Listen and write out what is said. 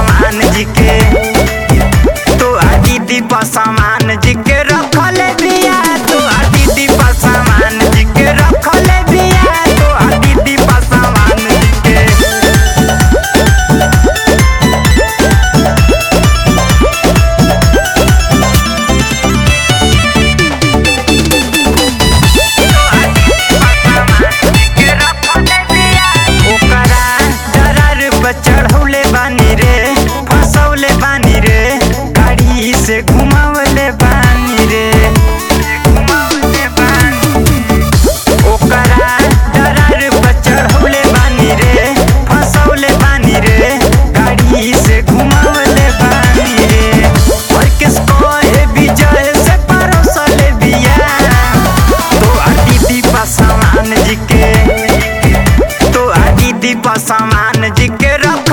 सामान जी के तो आ दीदी पर सामान जी के रखल बिया तो आ दीदी पर सामान जी के रखल बिया तो आ दीदी पर सामान जी के ओकरा दरार पर चढ़ौले बानी रे फसौले बानी रे गाड़ी से घुमावले बानी रे ओकरा दरार पर चढ़ौले बानी रे फसौले बानी रे गाड़ी से घुमावले बानी रे और किसको है विजय से परोसले बिया तो आ दीदी पा सामान जी के तो आ दीदी पा सामान जी के रख